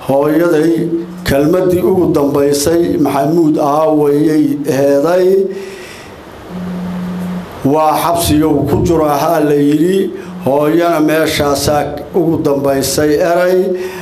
hooyaday kelmadii ugu dambaysay maxamuud ahaa wayay heeday waa xabsiyow ku jiro ahaa la yidhi hooyana meeshaasaa ugu dambaysay eray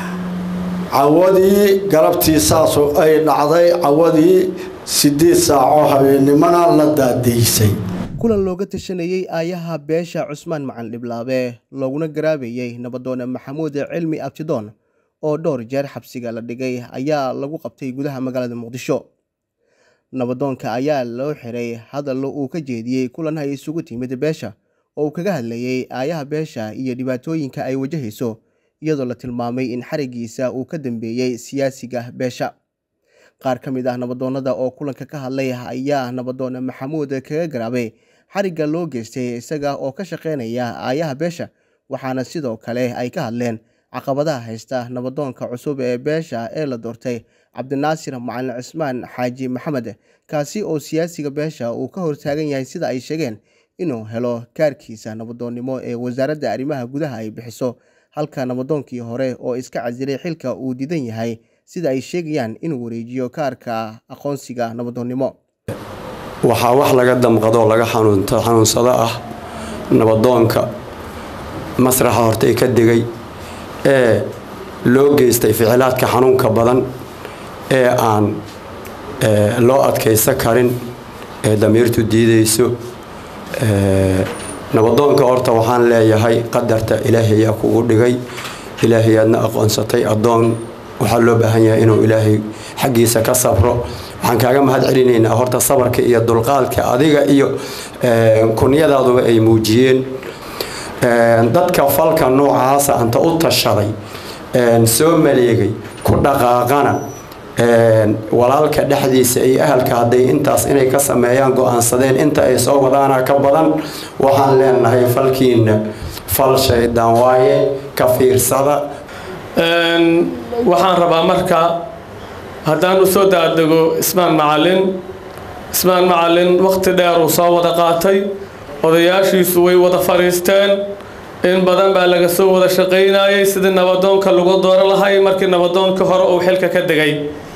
cawadii galabtii saasoo ay dhacday cawadii sideed saaco habeennimona la daadaysay kulan looga tashanayey aayaha beesha cusmaan macan dhiblaabe looguna garaabayey nabadoone maxamuud cilmi abtidoon oo dhowr jeer xabsiga la dhigay ayaa lagu qabtay gudaha magaalada muqdisho nabadoonka ayaa loo xiray hadallo uu ka jeediyey kulan ay isugu timid beesha oo uu kaga hadlayey aayaha beesha iyo dhibaatooyinka ay wajahayso iyadoo la tilmaamay in xarigiisa uu ka dambeeyey siyaasiga beesha qaar ka mid ah nabadoonnada oo kulanka ka hadlay ayaa nabadoone maxamuud kaga garaabay xarigga loo geystay isaga oo ka shaqaynaya aayaha beesha waxaana sidoo kale ay ka hadleen caqabadaha haysta nabadoonka cusub ee beesha ee la doortay cabdinaasir macalin cismaan xaaji maxamed kaasi oo siyaasiga beesha uu ka hortaagan yahay sida ay sheegeen inuu helo kaarkiisa nabadoonnimo ee wasaaradda arrimaha gudaha ay bixiso halka nabadoonkii hore oo iska casilay xilka uu diidan yahay sida ay sheegayaan inuu wareejiyo kaarka aqoonsiga nabadoonnimo waxaa wax laga damqadoo laga xanuunsado ah nabadoonka masraxa hortay ka degay ee loo geystay ficilaadka xanuunka badan ee aan loo adkaysan karin ee damiirtu diidayso nabadoonka horta waxaan leeyahay qadarta ilaahayaa kugu dhigay ilaahayaadna aqoonsatay addoon waxaa loo baahan yahay inuu ilaahay xaggiisa ka sabro waxaan kaaga mahad celinaynaa horta sabarka iyo dulqaadka adiga iyo kunyadaaduba ay muujiyeen dadka falka noocaasa anta u tashaday soo maleegay ku dhaqaaqana walaalka dhexdiisa iyo ahalka hadday intaas inay ka sameeyaan go-aansadeen inta ay soo wadaana ka badan waxaan leenahay falkiina fal shaydaan waaye ka fiirsada waxaan rabaa marka haddaan u soo daadego ismaan macalin ismaan macalin wakhti dheer uu soo wada qaatay odayaashiisu way wada fadhiisteen in badan baa laga soo wada shaqaynayay sidii nabadoonka lagu dooro lahay markii nabadoonka hore uu xilka ka degay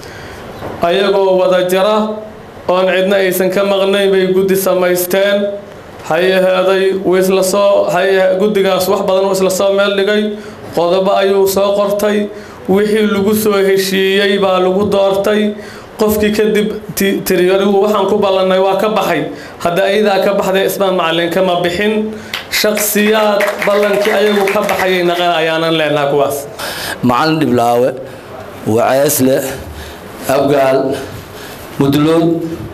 ayagoo wada jira oon cidna aysan ka maqnayn bay guddi samaysteen hay aheeday isla soo guddigaas wax badan uu isla soo meel dhigay qodobo ayuu soo qortay wixii lagu soo heshiiyey baa lagu doortay qofkii kadib tiriyarigu waxaan ku ballannay waa ka baxay hadda ayadaa ka baxday ismaan macalin kama bixin shaksiyaad ballankii ayagu ka baxayay naqan ayaanan leenaha kuwaas macalin dhiblaawe waceesle abgaal mudlood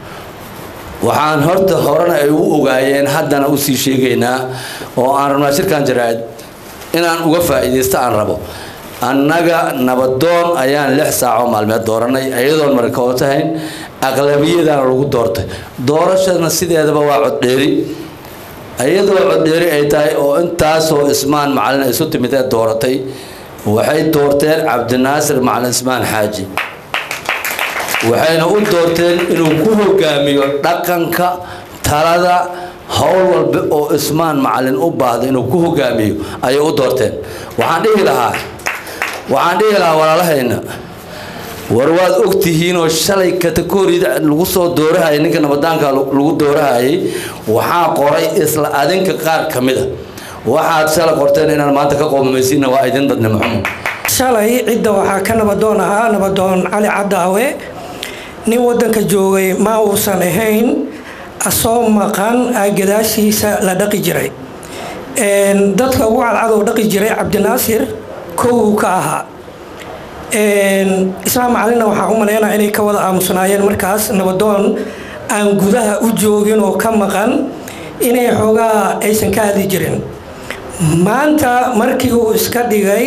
waxaan horta horena ay u ogaayeen haddana usii sheegaynaa oo aan rabnaa shirkan jaraa'id inaan uga faa'iidaysto aan rabo annaga nabadoon ayaan lix saaco maalmeed dooranay iyadoon marka oo tahayn aqlabiyadana lagu doortay doorashadana sideedaba waa coddheeri iyadoo coddheeri ay tahay oo intaasoo ismaan macalin isu timid ee dooratay waxay doorteen cabdinaasir macalin ismaan xaaji waxayna u doorteen inuu ku hogaamiyo dhaqanka talada howl walba oo ismaan macalin u baahda inuu ku hogaamiyo ayay u doorteen waxaan dhihi lahaa waxaan dhihi lahaa walaalahayna war waad ogtihiinoo shalay kategorida lagu soo doorahayay ninka nabadaanka lagu doorahayay waxaa qoray isla adinka qaar ka mida waxaad shalay qorteen inaan maanta ka qoomamaysiina waa idin dadnimo xumo shalay cidda waxaa ka nabadoon ahaa nabadoon cali cadaawe nin wadanka joogay ma uusan ahayn asoo maqan gadaashiisa la dhaqi jiray dadka ugu cadcadow dhaqi jiray cabdinaasir kowuu ka ahaa islaam macalina waxaa u malaynaa inay ka wada aamusnaayeen markaas nabadoon aan gudaha u joogin oo ka maqan inay xoogaa aysan ka hadli jirin maanta markii uu iska dhigay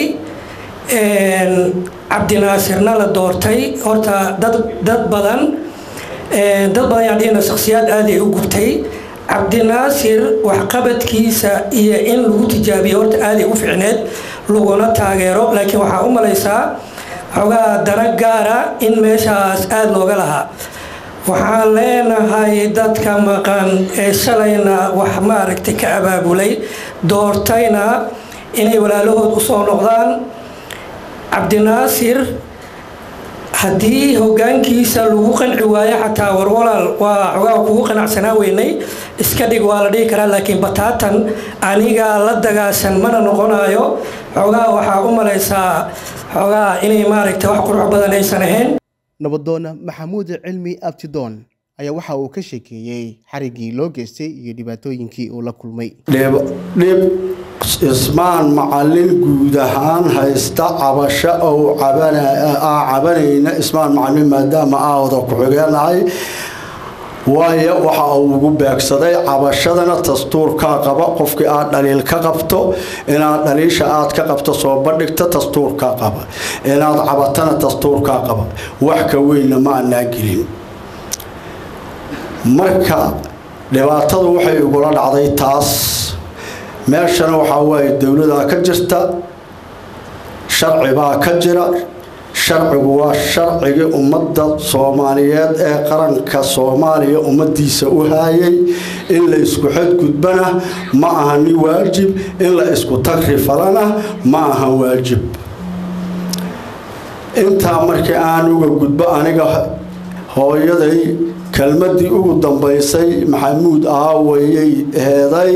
cabdinaasirna la doortay horta dad dad badan dad badan yaan dhihina shakhsiyaad aada ay u gubtay cabdinaasir waxqabadkiisa iyo in lagu tijaabiyo horta aaday u ficneed laguna taageero laakiin waxaa u malaysaa xoogaa dana gaara in meeshaas aada looga lahaa waxaan leenahay dadka maqan ee shalayna wax maaragtay ka abaabulay doortayna inay walaalahood u soo noqdaan cabdinaasir haddii hogaankiisa lagu qanci waayo xataa warwalaal waa xogaa kugu qanacsanaa weynay iska dhig waa la dhihi karaa laakiin bataatan anigaa la dagaasan mana noqonayo xogaa waxaa u malaysaa xogaa inay maaragtay wax qurux badan aysan ahayn nabadoona maxamuud cilmi abtidoon ayaa waxa uu ka sheekeeyey xariggii loo geystay iyo dhibaatooyinkii uu la kulmay dhib dhib ismaan macallin guud ahaan haysta cabasho ou aa cabanayna ismaan macallin maadaama aawada ku-xigeenahay waayo waxa uu ugu beegsaday cabashadana dastuurkaa qaba qofkii aad dhaliil ka qabto inaad dhaliisha aad ka qabto soo bandhigta dastuurkaa qaba inaad cabatana dastuurkaa qaba wax ka weynna ma anaa gelin marka dhibaatadu waxay igula dhacday taas meeshana waxaa waaye dowladaa ka jirta sharci baa ka jira sharcigu waa sharcigii ummadda soomaaliyeed ee qaranka soomaaliya ummadiisa u haayay in la isku xadgudbana ma aha ni waajib in la isku tagri falana ma aha waajib intaa markii aan uga gudbo aniga hooyaday kelmadii ugu dambaysay maxamuud aawayay heeday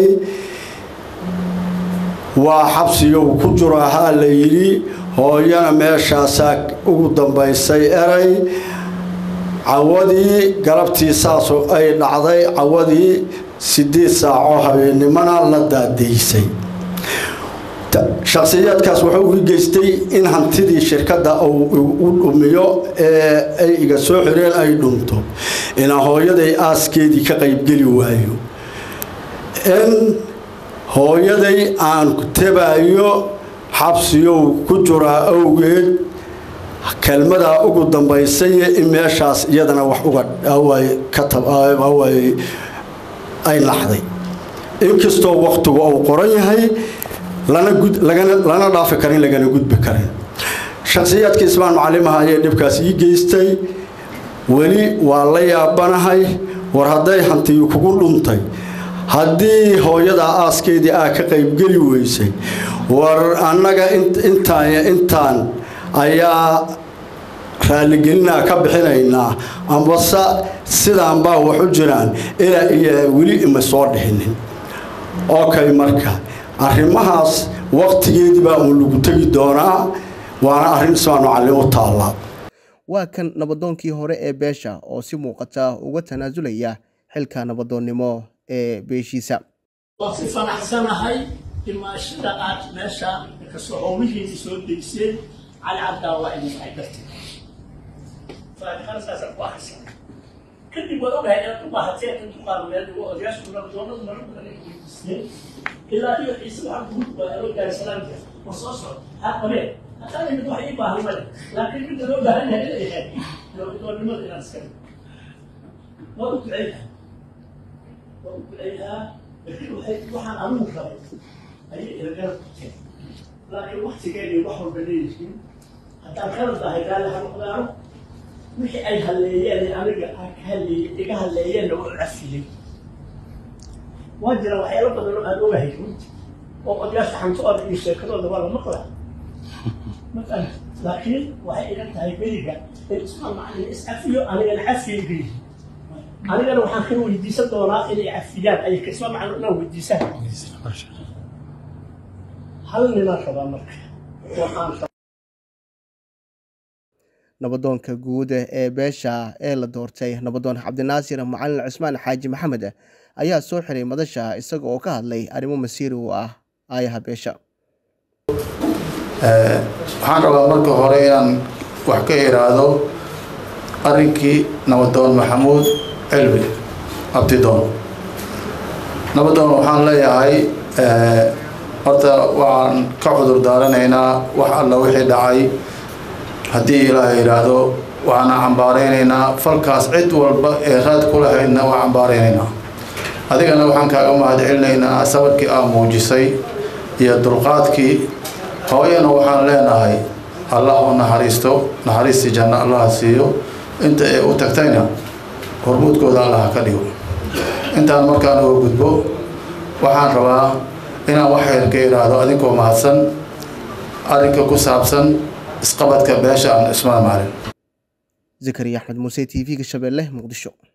waa xabsiyow ku jiro ahaa la yidhi hooyana meeshaasaa ugu dambaysay eray cawadii galabtii saasoo ay dhacday cawadii sideed saaco habeennimona la daadaysay shakhsiyaadkaas wuxuu ii geystay in hantidii shirkadda uu u dhumiyo ee ay iga soo xireen ay dhunto inaa hooyaday aaskeedii ka qaybgeli waayo in hooyaday aan tabaayo xabsiyow ku jiraa awgeed kelmadaa ugu dambaysay in meeshaas iyadana wax uga ay naxday inkastoo waktigu uu qoran yahay lana dhaafi karin lagana gudbi karin shakhsiyaadkii ismaan macalimaha ayay dhibkaas ii geystay weli waa la yaabanahay war hadday hantiyu kugu dhuntay haddii hooyadaa aaskeedii aa ka qaybgeli weysay war annaga intaan intaan ayaa raaligelinaa ka bixinaynaa ambase sidaan baa wax u jiraan ilaa iyo weli ima soo dhihinin okay marka arrimahaas waqtigeedii baa uun lagu tegi doonaa waana arrin ismaan macallin u taallaa waa kan nabadoonkii hore ee beesha oo si muuqata uga tanaasulaya xilka nabadoonnimo ee beeshiisa waan si fanaxsanahay imaashada aad meesha kasoo howlihiini soo deyseen cali cabdaa waa idin ay dartay faatixada saasaan ku akhrisan kadib waad ogahay inaad u baahateen in duqaarmeed ugu odayaashu nabadoonadu mara badan ay weydiisteen ilaa iyo ciise waxaan kugu duwaa loo gaaray salaamka war soo socod ha qabeen hataa mid wax ii baahan male laakiin midda loo baahan yahay inay ahayd nabadoonnimada inaad iska dhig waa u duceynaha waa u duceynaha laakiin waxay waxaan anigu rabay ayay ilagala qabteen laakiin waktigeedii wax walba leeyihiin haddaan kala dahay gaali ha noqdaano wixii ay halleeyeen aniga ka halleeye iga halleeyeenna waa cafiyey waa jira waxyaalo badan oo aan ogahay runti oo odayaasha xantooda iyo sheekadooda waa la maqlaa mafahanta laakiin waxay iga tahay beriga in ismaan macalin iscafiyo anigana cafiyeyga yihi anigana waxaan ka weydiisan doonaa inay cafiyaan ay ismaan macalin inaan weydiisaan hal ninaan rabaa marka waxaan nabadoonka guud ee beesha ee la doortay nabadoon cabdinaasir macalin cismaan xaaji maxamed ayaa soo xiray madasha isaga oo ka hadlay arrimo masiiri u ah aayaha beesha waxaan rabaa marka hore inaan wax ka iraahdo arrinkii nabadoon maxamuud cilmi abdidoon nabadoon waxaan leeyahay horta waxaan ka cudur daaranaynaa wax alla wixii dhacay haddii ilaahay yidhaahdo waxaana cambaaraynaynaa falkaas cid walba ee raad ku lahaydna waa cambaaraynaynaa adigana waxaan kaaga mahad celinaynaa sabarkii aa muujisay iyo dulqaadkii hooyana waxaan leenahay allah u naxariisto naxariistii janno allaha siiyo inta ay u tagtayna hormuudkooda allaha ka dhigo intaan markaan uga gudbo waxaan rabaa inaan wax yar ka idhaahdo adinkoo mahadsan arrinka ku saabsan isqabadka beesha aan ismaan maalin zakariya axmed muuse t v-ga shabeelle muqdisho